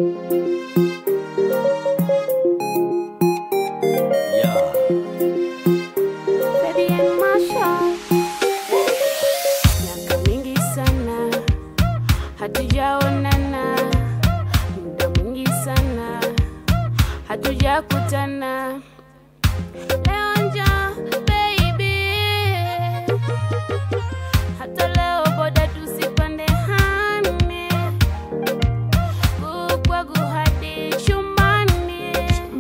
Yeah. Baby and Masha. Miaka mingi sana hatujaonana, muda mwingi sana hatujakutana. Leo njoo baby, hata leo boda tusipande hane kukwagu hadi chumbani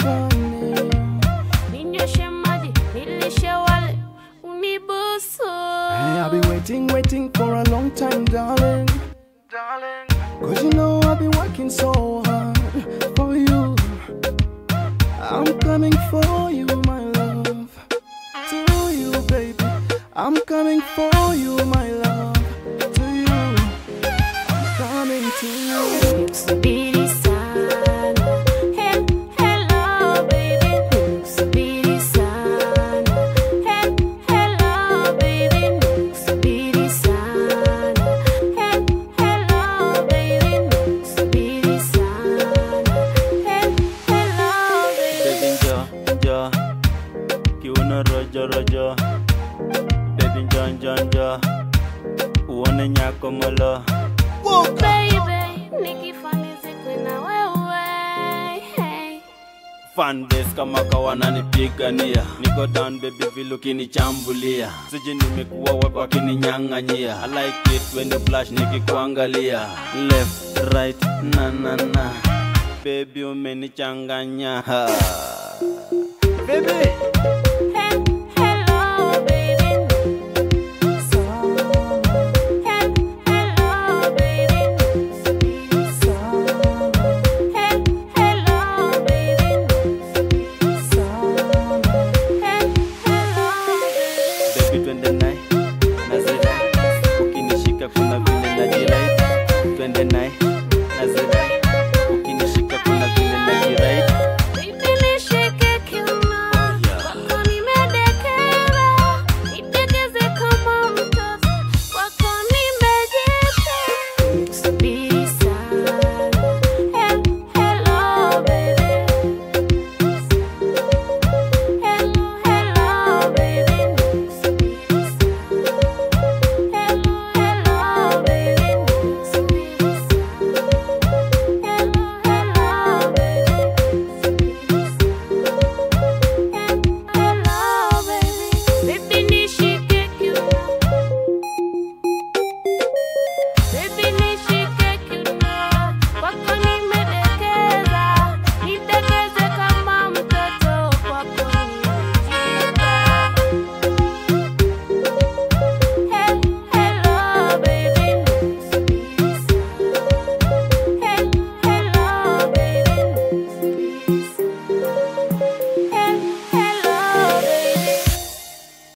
ninyoshe maji nilishe wale unibusu Hey, I've been waiting, waiting for a long time, darling. Darling. Cause you know I've been working so hard for you. I'm coming for you, my love. To you, baby. I'm coming for you, my love. To you. I'm coming to you. Nikusubiri sana. He- hello, baby. Nikusubiri sana. He- hello, baby. Nikusubiri sana. He- hello, baby. Nikusubiri sana. He- hello, baby. Baby njo njo kiuno rojo rojo Baby njo njo njo uone nyako molo Baby, nikifanizi na wewe. Hey. Fanbase kama kawana nipigania niko down baby vile ukinichambulia siji nimekuwa wapi wakininyang'anyia I like it when you flash nikikuangalia left right na na na baby umenichanganya ha. baby